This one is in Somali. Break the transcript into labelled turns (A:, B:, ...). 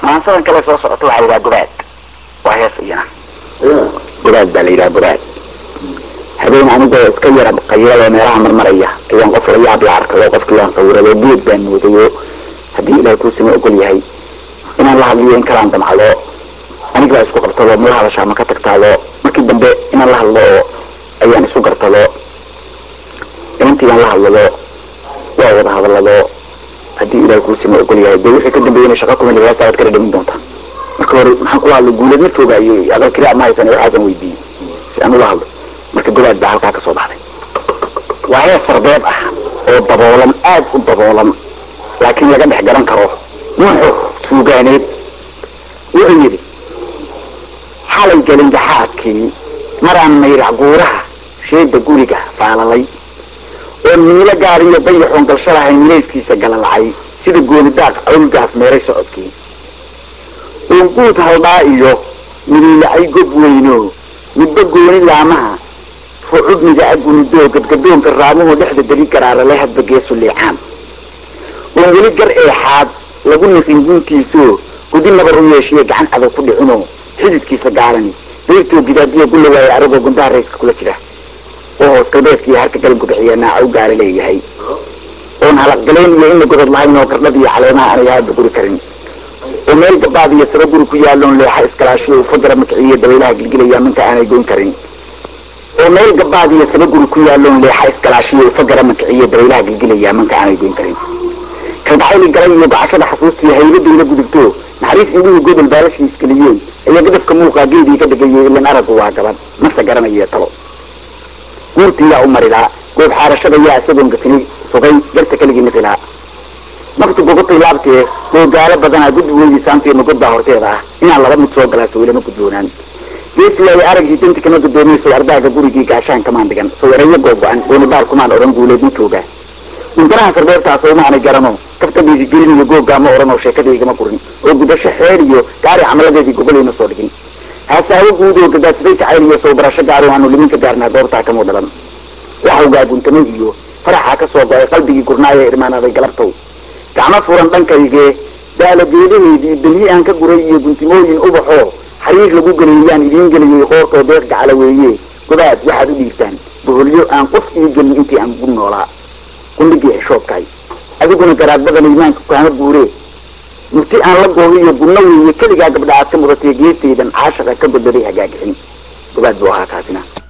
A: maansadan kale soo socota waxaa la yidhaha gobaad waa hees iyana gobaad baa la yidhaha gobaad habeen anigoo iska yara qayilada meelaha marmaraya ayaan qof la yaab la arkay oo qofkii waan sawirado geed baan moodayo haddii ilahay kuusama ogol yahay inaan la hadliyo in kalaan damcdo aniga baa isku qabtado mala hadashaa ma ka tagtaado markii dambe inaan la hadlo oo ayaan isu gartado inantii baan la hadlado waa wada hadalado haddii ilahay kuusama ogol yahay dee wixii ka dambeeyana shaqa kuma heesta waad kala dhamin doontaa marka hore maxaan kula hadlay guuleed ma foogaayo adal keliya ma haysan waxaasan weydiiyey si aan ula hadlo marka gobaad baa halkaa kasoo baxday waa hees sarbeeb ah oo daboolan aad u daboolan laakiin laga dhex garan karo nuuxu suugaaneed wuxuu yidhi xalay galinjaxaadkii maraan mayrac guuraha sheeda guriga faalalay oo miilo gaariyo dayaxoon galsho lahayn milayskiisa galalacay sida goonidaaq awlgaas meeray socodkii oon guud haldhaa iyo midiilacay gob weyno midba gooni laamaha fucudniga agunidoo gadgadoonka raamuhu dhexda deri garaarale hadba geesu liicaan oon weli gar eexaad lagu naqin guntiisoo gudi nabar u yeeshiye gacan cadow ku dhicino xididkiisa gaarani dayrtoo gidaadiya gulla waaye aragoo gundaha rayska kula jira oo hoos galbeedkii harka galanku bixiya naaca u gaara leeyahay oon halaqgaleen iyo ina godod lahayn oo gardhad iyo caleemaha aanay haaba guri karin oo meel gabaad iyo saba guri ku yaalloon leexa iskalaashiyo ufagara makiciyo dabaylaha gilgilaya minka aanay goyn karin oo meel gabaad iyo saba guri ku yaalloon leexa iskalaashiyo ufagara makiciyo dabaylaha gilgilaya minka aanay goyn karin kalgacayli galay iyo gocashada xasuustiyo haybadayla gudubto naxariis indhuhu godol baalashii isgeliyeen ayaa gadafka muuqaa geedii ka dhegayey ilan araggu waa gabadh mase garanayo talo guurtiiyaa u marilaa goob xaarashada yaa isagoon gatini sugay garta keligii mifilaa naftu gogotay laabtee googaalo badanaa gudbi weydii saantiina god baa horteeda ah inaan laba mid soo galaa sawilama gudboonaan geesi ay araggii danti kama gudoomayso ardaaga gurigii gaashaan kamaan dhigan sawireeyo googo-an goonibaar kumaan odhan guuleed ma jooga guntanaha sarbeertaas uma aanay garano kaftadeedii gelin iyo googaa ma odhan oo sheekadaygama gurin oo gudasho xeer iyo gaari camaladeedii gogolayma soo dhigin haasaawo guud oo gadaadsaday jacayl iyo soo barasho gaaro aanu liminka gaarnaa goortaa kamuu dhalan waxawgaa guntamay iyo faraxaa ka soo go-ay qalbigii gurnaaye irmaanaday galabtow gacmo furan dhankaygee daala geedaheedii damyi aan ka guray iyo guntimooyin ubaxoo xariir lagu geliyayaan idiin geliyey qoortoo deeq gacala weeye gobaad waxaad u dhiibtaan boholyo aan qof ii gelin intii aan gu noolaa qundhigii xishoobkaay adiguna garaadbadan imaanka kaama guuree murti aan la goobiyo gunno weeye keligaa gabdha aad ka mudatay geestaydan caashaqa ka godbaday hagaagixin gobaad buu ahaa kaasina